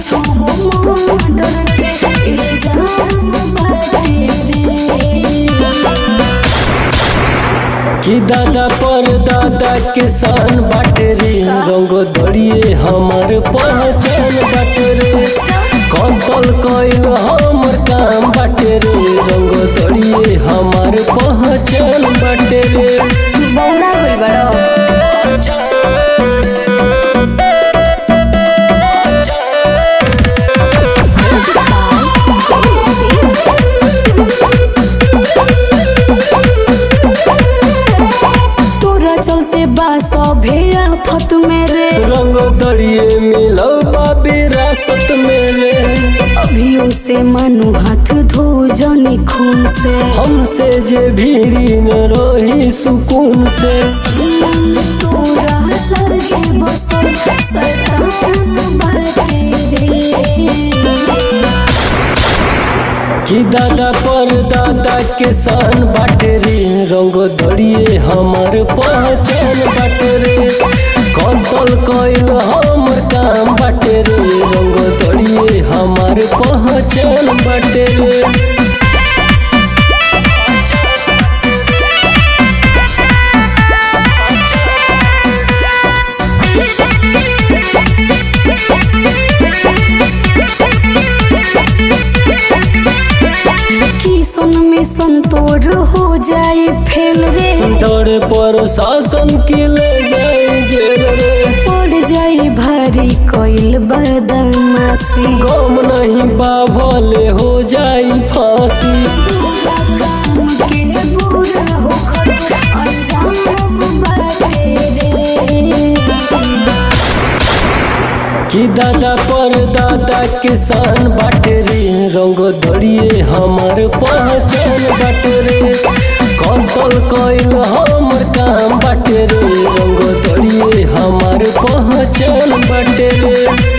छुगो murder के इल्जाम बाटे रे कि दादा पर दादा के सान बाटे रे रंग दड़िए हमार पहचान बाटे रे कंतल कइल हमर काम बाटे रे रंग दड़िए हमार पहचान बाटे रे बौरा गइल बड़ो तोरा चलते बा सभे आफत में रे रंग दड़िए मिलो बा विरासत में रे अभियो से मानो हाथ धो जनी खून से हमसे जे भीरी न रही सुकून से तोरा लगे बसल शैतान बाटे रे कि दादा पर दादा के सान बाटे रे रंग दड़िए हमार पहचान बाटे रे कंतल कइल हमर काम बाटे रे रंग दड़िए हमार पहचान बाटे रे किसन में संतोर हो जाए फेल रे डर पर शासन के ले जाए जेल रे पड़ जाए भारी कोइल बदमाशी गम नहीं बाभले हो जाई फांसी बुरा काम के बुरा होखत अंजाम बाटे रे कि दादा पर दादा के सान बाटे रे रंग दड़िए हमार पहचान बाटे रे कंतल कइल हमर काम बाटे रे रंग दड़िए हमार पहचान बाटे रे